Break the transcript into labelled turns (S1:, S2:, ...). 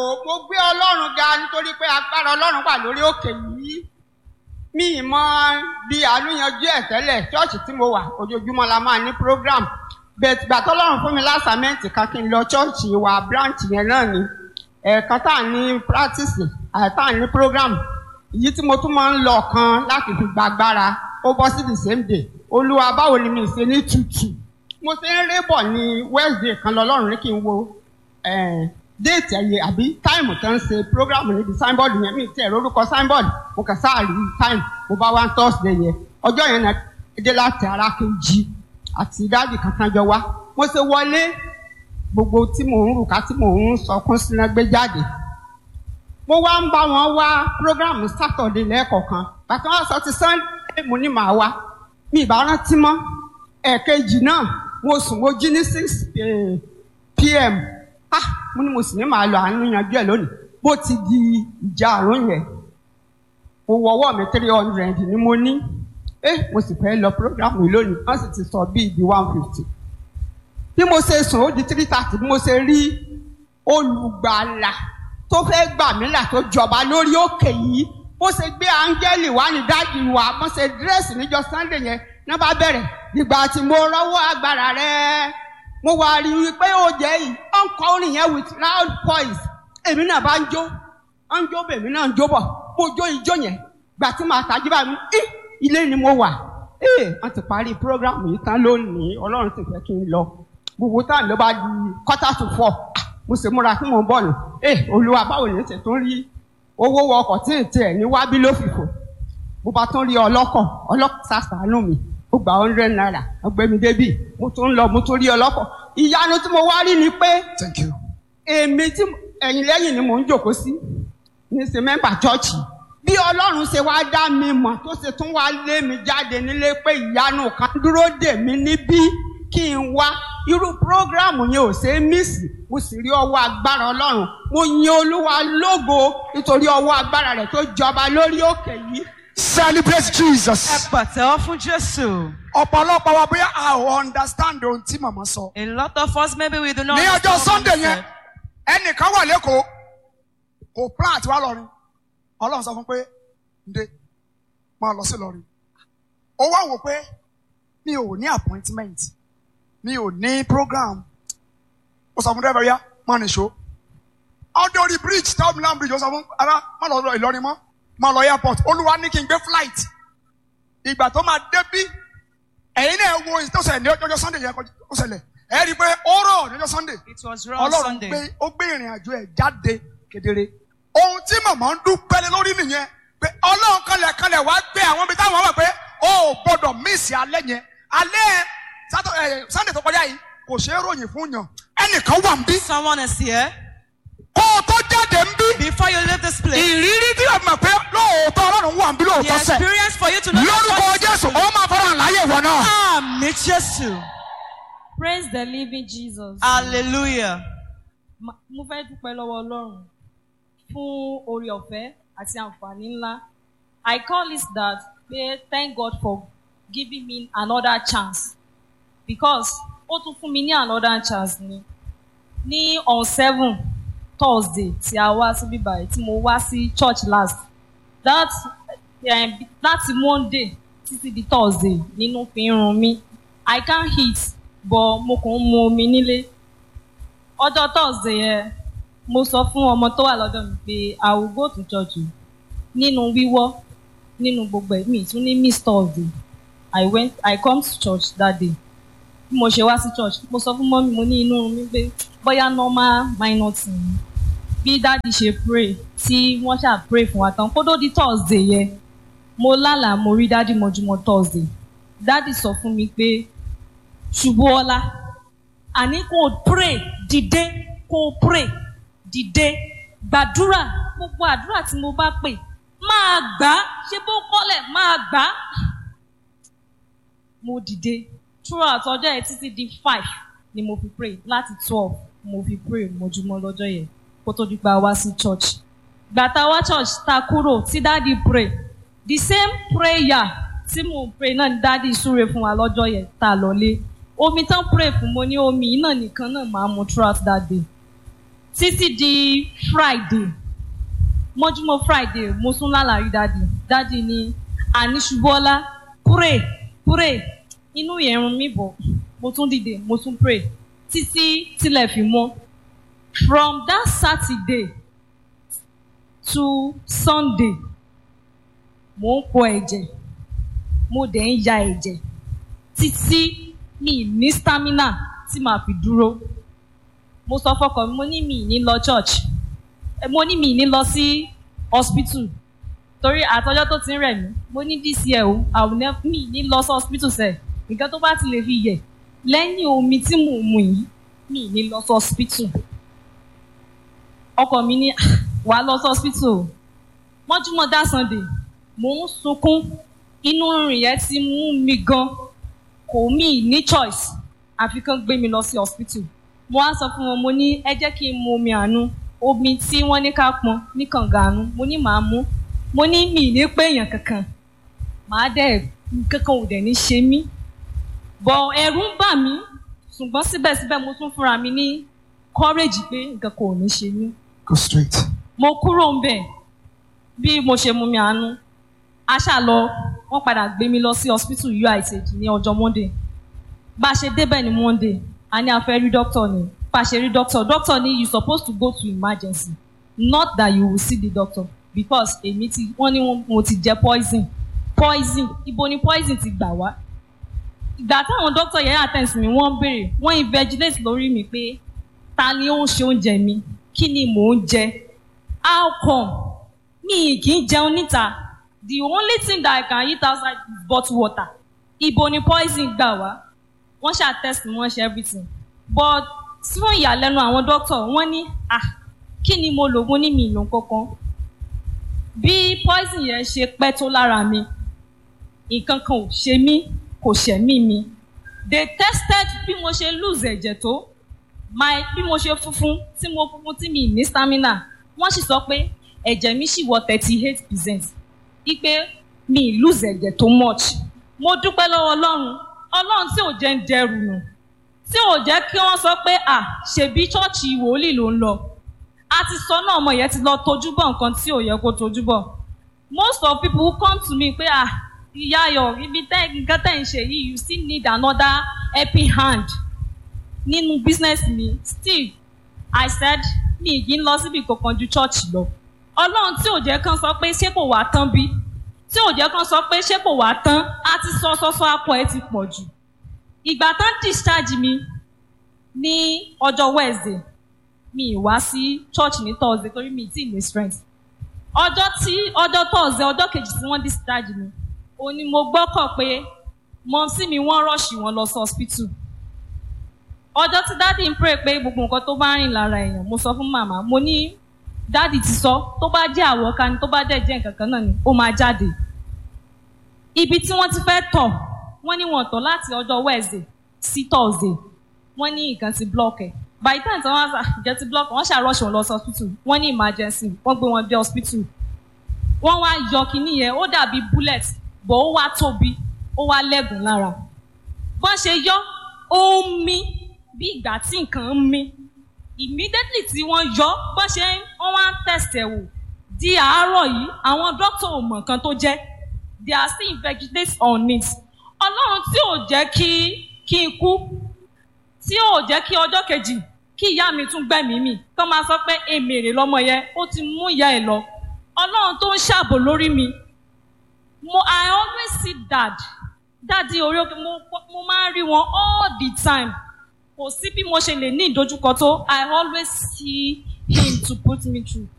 S1: mo gbé ọlọ́run ga nítorí pé agbára ọlọ́run wà lórí òkè yìí mi ì mọ bí àánú yanjú ẹ̀ tẹ́lẹ̀ ṣọ́ọ̀ṣì tí mo wà ojoojúmọ́ la máa ní program bẹ́ẹ̀ gbà tọ́lọ́run fún mi lásàmẹ́ǹtì kan kí n lọ ṣọ́ọ̀ṣì wa branch yẹn náà ni ẹ̀ẹ̀kan tá à ní practice àìtá à ní program èyí tí mo tún máa ń lọ kan láti fi gbàgbára ó bọ́ sí the same day olúwa báwo ni mi ṣe ní tutù mo ṣe ń rébọ̀ ní wednesday kan lọ́lọ́run ní kí n wo déètì ẹ̀yẹ àbí táìmù tó ń ṣe prógrámù níbi signboard yẹn mi tẹ̀ lórúkọ signboard mo kàn sáà rí táìmù mo bá wá thursday yẹn ọjọ́ yẹn náà dé láti ara kejì àti dáàbì kankan jọ wá mo ṣe wọlé gbogbo tí mò ń rùkà tí mò ń sọkún síná gbé jáde mo wá ń bá wọn wá prógrámù saturday lẹ́ẹ̀kọ̀kan bàtà wọn sọ ti sunday mo ní màá wá mi ìbá rántí mọ́ ẹ̀ẹ̀kejì náà mo sùn mo jí ní six pm ah mo ní mo sì ní màá lọ àánú yanjú ẹ lónìí bó ti di ìjà àrùn yẹn mo wọwọ́ mi three hundred ni mo ní eh mo sì fẹ́ lọ program yìí lónìí wọ́n sì ti sọ bíi di one fifty bí mo ṣe sùn ó di three thirty bí mo ṣe rí olùgbàlà tó fẹ́ gbà mí là tó jọba lórí òkè yìí bó ṣe gbé áńgẹ́lì wá ní dájú wa bó ṣe dírẹ́sì níjọ́ sunday yẹn náà bá bẹ̀rẹ̀ ìgbà tí mo rọ́wọ́ agbára rẹ̀ mo wá rí i pé ó jẹ́ yìí ó ń kọ orin yẹn with loud voice èmi náà bá ń jó ó ń jó bẹ̀ èmi náà ń jó bọ̀ mo jó ijó yẹn gbà tí màá tajú bá mi í ilé ni mo wà ee wọ́n ti parí program yìí tán lónìí ọlọ́run ti fẹ́ kí n lọ gbogbo táà ló bá di quarter to four mo sì múra fún mo bọ̀ nù ee olúwa báwo ni ṣe tún rí owó wọ ọkọ̀ tí ì tiẹ̀ ní wábí ló fìfò mo bá tún rí ọlọ́kọ̀ ọlọ́kọ̀ sàṣàánú mi ó gba hundred naira ọgbẹ́mi débì mo tún ń lọ mo tún rí ọlọ́kọ̀ ìyanu tí mo wá rí ni pé
S2: Thank you.
S1: èmi tí ẹ̀yìn lẹ́yìn ni mò ń jòkó sí ní ṣe mẹ́mbà chọ́ọ̀chì bí ọlọ́run ṣe wá dá mi mọ̀ tó ṣe tún wá lé mi jáde nílé pé ìyanu kan dúró dè mí níbí kí n wá irú prógráàmù yẹn ò ṣe é mísì mo sì rí ọwọ́ agbára ọlọ́run mo yin olúwa lógo nítorí ọwọ́ agbára rẹ̀ tó jọba lórí òkè yìí
S2: Celebrate
S3: Ẹ
S2: Jesus.
S3: pàtẹ́wọ́ fún Jésù.
S2: Ọ̀pọ̀lọpọ̀ wa bóyá a ò understand ohun tí màmá sọ.
S3: A lot of us maybe we do not.
S2: Ní ọjọ́
S3: understand what
S2: Sunday
S3: he
S2: yẹn,
S3: said.
S2: ẹnìkan wà lẹ́kọ̀ọ́, kò plan àti wá lọ́rin. Ọlọ́run sọ fún pé, ǹde, máa lọ sí lọ́rin. Ó wá wò pé mi ò ní appointment, mi ò ní program. Ó sọ fún dẹ́rẹ́bẹ̀rẹ́ yá, máa nìṣó. Ọdún orí bridge, táwọn Milan bridge, ó sọ fún ara, má lọ lọ Ìlọrin mọ́, má lọ airport. Olúwa ní kí n gbé flight. Ìgbà tó máa débí, ẹ̀yin náà wo ìtọ́sẹ̀ ní ọjọ́ Sunday yẹn ó ṣẹlẹ̀. Ẹ rí i pé ó rọ̀ ní ọjọ́ Sunday
S3: It was raw
S2: ọlọ́run
S3: Sunday.
S2: gbé ó gbé ìrìn àjò ẹ̀ jáde kedere. ohun tí màmá ń dúpẹ́ lé lórí nìyẹn pé ọlọ́run kanlẹ̀ kanlẹ̀ wá gbé àwọn ibi táwọn wà pé ó ò gbọ́dọ̀ míìsì alẹ́ yẹn alẹ́ sátọ ẹ sunday tó kọjá yìí kò ṣeé ròyìn fún yàn ẹnìkan wà ń bí
S3: Someone is here.
S2: kó o tó jáde ń bí
S3: Before you leave this place,
S2: ìrírí tí o mọ̀ pé lóòótọ́ ọlọ́run wà ń bí
S3: the
S2: lóòótọ́ sẹ̀
S3: experience for you to know. that
S2: lórúkọ
S3: God is
S2: jésù
S3: with you.
S2: ó máa fọ́nrán láyé ìwọ náà.
S3: Àmì Jésù.
S4: praise the living jesus.
S3: Hallelujah.
S4: Ma- mo fẹ́ dúpẹ́ lọ́wọ́ ọlọ́run fún oore ọ̀fẹ́ àti àǹfààní ńlá i call it that pé thank god for giving me another chance because ó tún fún mi ní another chance ni ní on seven thursday tí a wá síbí báyìí tí mo wá sí church last that um, láti monday títí di thursday nínú fi ń run mí i can't eat but mo kàn ń mu omi nílé ọjọ́ thursday yẹn mo sọ fún ọmọ tó wà lọ́dọ̀ mi pé i will go to church o nínú wíwọ́ nínú gbogbo ẹ̀mí tún ní miss thursday i went i come to church that day bí mo ṣe wá sí church mo sọ fún mọ́mí mo ní inú mi pé bóyá normal minor thing ni bí dáàdi ṣe pray tí wọ́n ṣáà pray fún wa tán kó tó di thursday yẹn mo lálàá mo rí dáàdi mọ́júmọ́ thursday dáàdi sọ fún mi pé ṣubú ọlá àní kò pray dìde kò pray dìde gbàdúrà gbogbo àdúrà tí mo bá pè máa gbà á ṣé bó kọ́lẹ̀ máa gbà á. mo dìde throughout ọjọ́ yẹn títí di five ni mo fi pray láti twelve mo fi pray mojúmọ́ lọ́jọ́ yẹn kó tó di pa wá sí church. gbàtà wá church ta kúrò tí dáàdi pray the same prayer tí mo pray náà ni dáàdi súre fún wa lọ́jọ́ yẹn tá a lọ lé omi tán pray fún mo ní omi yìí náà nìkan náà máa mu throughout that day títí di friday mọ́júmọ́ friday mo tún lálàrí dádì dádì ní àníṣubọ́lá pray pray inú ìrùn mi bọ̀ mo tún dìde mo tún pray títí tílẹ̀ fi mọ́ from that saturday to sunday mo ń pọ ẹ̀jẹ̀ mo dẹ̀ ń ya ẹ̀jẹ̀ títí mi ní stamina tí màá fi dúró mo sọ fọkàn mi mo ní mi ní lọ church Eh, mo ní mi ní lọ sí hospital torí àtọjọ́ tó ti ń rẹ̀ mí mo ní this year o àwọn mi ní lọ sí hospital sẹ̀ nǹkan tó bá ti lè fi yẹ̀ lẹ́yìn omi tí mò ń mu yìí mi ní lọ sí hospital ọkọ mi ní "Ah, wà á lọ sí hospital o mọ́júmọ́ dá sunday mò ń sunkún inú rìn yẹn ti mú mi gan kò mí ní choice àfi kán gbé mi lọ sí hospital mo wá sọ fún wọn mo ní ẹ jẹ́ kí n mu omi àánú omi tí wọ́n ní ká pọn ní kànga àánú mo ní màá mú mo ní mi ní pé èèyàn kankan màá dẹ̀ kankan ò dẹ̀ ní ṣe mí bọ̀ ẹ̀rù ń bà mí ṣùgbọ́n síbẹ̀síbẹ̀ mo tún fúnra mi ní courage pé nǹkan kò ní ṣe mí
S2: Go straight.
S4: mo kúrò ń bẹ̀ bí mo ṣe mú mi àánú a ṣá lọ wọ́n padà gbé mi lọ sí hospital uith ní ọjọ́ monday bá a ṣe débẹ̀ ní monday a ní a fẹ́ rí doctor ni bá a ṣe rí doctor doctor ní you suppose to go to emergency not that you will see the doctor because èmi ti wọ́n ní wọ́n- mo ti jẹ poison poison ibo ni poison ti gbà wá ìgbà táwọn doctor yẹn attend mi wọ́n béèrè wọ́n invigilate lórí mi pé ta ni ó ń ṣe oúnjẹ mi kí ni mò ń jẹ how come mi kì í jẹun níta the only thing that i can eat outside is bottled water ibo ni poison gbà wá wọ́n ṣáà test mi wọ́n ṣe everything but fún ìyàlẹ́nu àwọn doctor wọ́n ní ah kí ni mo lò mo ní mi ìlò kankan bí poison yẹn ṣe pẹ́ tó lára mi nǹkan kan ò ṣe mí kò ṣẹ̀mí mi they tested bí mo ṣe lose ẹ̀jẹ̀ tó my bí mo ṣe funfun tí mo funfun tí mi ní stamina wọ́n sì sọ pé ẹ̀jẹ̀ mi sì wọ thirty eight percent ipe mi lose ẹ̀jẹ̀ tó much mo dúpẹ́ lọ́wọ́ ọlọ́run ọlọ́run tí ò jẹ́ ń dẹrù nù tí ò jẹ́ kí wọ́n sọ pé à ṣèbí ṣọ́ọ̀ṣì wòlíì ló ń lọ a ti sọ náà ọmọ yẹn ti lọ tojú bọ̀ nǹkan tí ò yẹ kó tojú bọ̀ most of people who come to me pé à ìyá ayọ̀ ibi tẹ́ nǹkan tẹ́ ń ṣe yìí you still need another helping hand nínú business mi still i said mi kì í lọ síbi kankan ju church lọ ọlọ́run tí ò jẹ́ kán sọ pé ṣé kò wá tán bí tí ò jẹ́ kán sọ pé ṣé kò wá tán á ti sọ sọ́sọ́ apọ̀ ẹ ti pọ̀ jù ìgbà tán discharge mi ní ọjọ́ wednesday mi ì wá sí church ní thursday torí mi ì tí ì ní strength ọjọ́ tí ọjọ́ thursday ọjọ́ kejì tí wọ́n discharge mi òun ni mo gbọ́kọ̀ pé mọ̀ọ́sí mi wọ́n rọ̀ṣì wọn lọ sí hospital ọjọ́ tí dáàdì ń pray pé gbogbo nǹkan tó bá rìn lára èèyàn mo sọ fún màmá mo ní dáàdì ti sọ tó bá jẹ́ àwọ̀ká ni tó bá dẹ̀ jẹ́ nǹkan kan náà ni ó máa jáde ibi tí wọ́n ti fẹ́ tọ̀ wọ́n ní wọ́n tọ̀ láti ọjọ́ wednesday sí thursday wọ́n ní nǹkan ti block ẹ̀ by the time tí wọ́n á jẹ́ ti block wọ́n ṣàròṣe wọn lọ sí hospital wọ́n ní emergency wọ́n gbé wọn dé hospital wọ́n wá yọ kínní yẹn ó dàbí bullet bọ̀ ó wá tóbi ó wá lẹ́gùn lára bọ́n ṣe yọ ó ń mí bí ìgbà tí nǹkan ń mí immediately tí wọ́n yọ bọ́n ṣe wọ́n wá ń test ẹ̀ wò di àárọ̀ yìí àwọn dókítà ò mọ̀ nǹkan tó jẹ́ they are still investigating on it ọlọ́run tí ò jẹ́ kí kí n kú tí ò jẹ́ kí ọjọ́ kejì kí ìyá mi tún gbẹ̀mí mi kọ́ máa sọ pé èmèrè lọ́mọ yẹn ó ti mú ìyá ẹ̀ lọ ọlọ́run tó ń ṣàbò lórí mi mo i always see dad dáàdi orí òkè mo mo máa ń rí wọn all the time kò sí bí mo ṣe lè ní ìdojúkọ tó i always see him to put me through